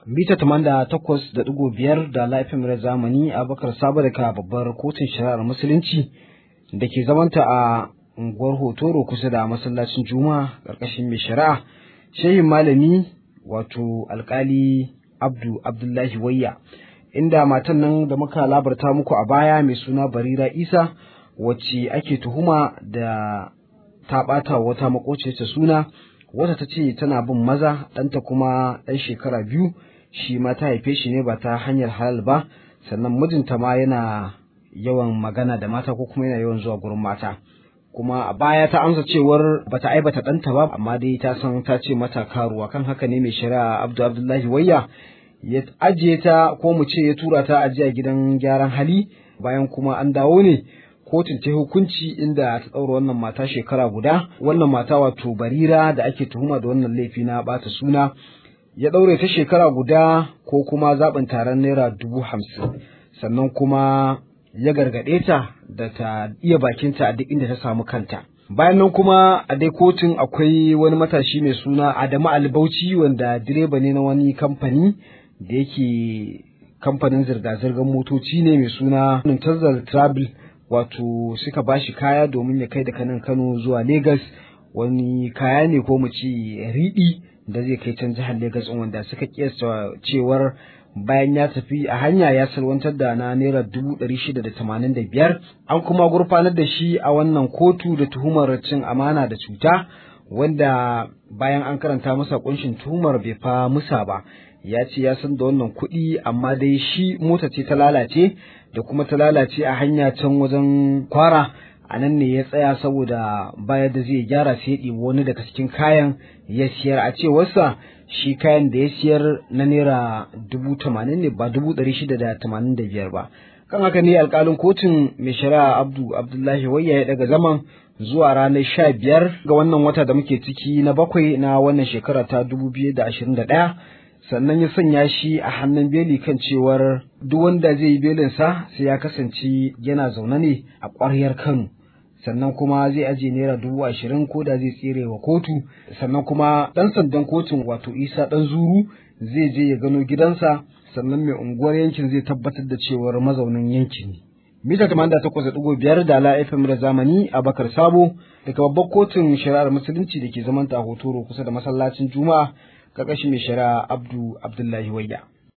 mita tamanda takwas da ɗigo biyar da laifin zamani a bakar sabo daga babbar kotun shari'ar musulunci da ke zamanta a unguwar hotoro kusa da masallacin juma'a ƙarƙashin mai shari'a shehin malami wato alkali abdu abdullahi wayya inda matan nan da muka labarta muku a baya mai suna barira isa wacce ake tuhuma da ta ɓata wata makociyarta suna wata ta ce tana bin maza ɗanta kuma ɗan shekara biyu shi ma ta haife shi ne ba ta hanyar halal ba sannan mijinta ma yana yawan magana da mata ko kuma yana yawan zuwa gurin mata kuma a baya ta amsa cewar bata aibata ɗanta ba amma dai ta san ta ce mata karuwa kan haka ne mai shari'a abdu abdullahi wayya ya ajiye ta ko mu ce ya tura ta ajiya gidan gyaran hali bayan kuma an dawo ne kotun ta hukunci inda ta ɗaura wannan mata shekara guda wannan mata wato barira da ake tuhuma da wannan laifi na ɓata suna ya ɗaure ta shekara guda ko kuma zaɓin taron naira dubu hamsin sannan kuma ya gargaɗe ta da ta iya bakinta a duk inda ta samu kanta bayan nan kuma a dai kotun akwai wani matashi mai suna adamu albauchi wanda direba ne na wani kamfani da yake kamfanin zirga-zirgar motoci ne mai suna Muntazar Travel wato suka bashi kaya domin ya kai da kanan Kano zuwa Legas wani kaya ne ko mu ce riɗi da zai kai can jihar Legas wanda suka kiyasta cewar bayan ya tafi a hanya ya salwantar da na naira dubu ɗari shida da tamanin da biyar an kuma gurfanar da shi a wannan kotu da tuhumar cin amana da cuta wanda bayan an karanta masa kunshin tuhumar bai fa musa ba ya ce ya san da wannan kuɗi amma dai shi mota ce ta lalace da kuma ta lalace a hanya can wajen kwara a nan ne ya tsaya saboda baya da zai gyara sai ya ɗibi wani daga cikin kayan ya siyar a cewarsa shi kayan da ya siyar na naira dubu tamanin ne ba dubu ɗari shida da tamanin da biyar ba kan haka ne alƙalin kotun mai shari'a abdu abdullahi wayya ya daga zaman zuwa ranar sha biyar ga wannan wata da muke ciki na bakwai na wannan shekara ta dubu biyu da ashirin da ɗaya sannan ya sanya shi a hannun beli kan cewar duk wanda zai yi belinsa sai ya kasance yana zaune ne a ƙwaryar Kano sannan kuma zai ajiye naira dubu ashirin ko da zai tsere wa kotu sannan kuma ɗan sandan kotun wato isa ɗan zuru zai je ya gano gidansa sannan mai unguwar yankin zai tabbatar da cewar mazaunin yankin ne. Mita tamanda takwas da ɗigo biyar da ala FM da zamani a Bakar Sabo daga babbar kotun shari'ar musulunci da ke zamanta a Hotoro kusa da masallacin Juma'a ƙarƙashin mai shari'a Abdu Abdullahi Wayya.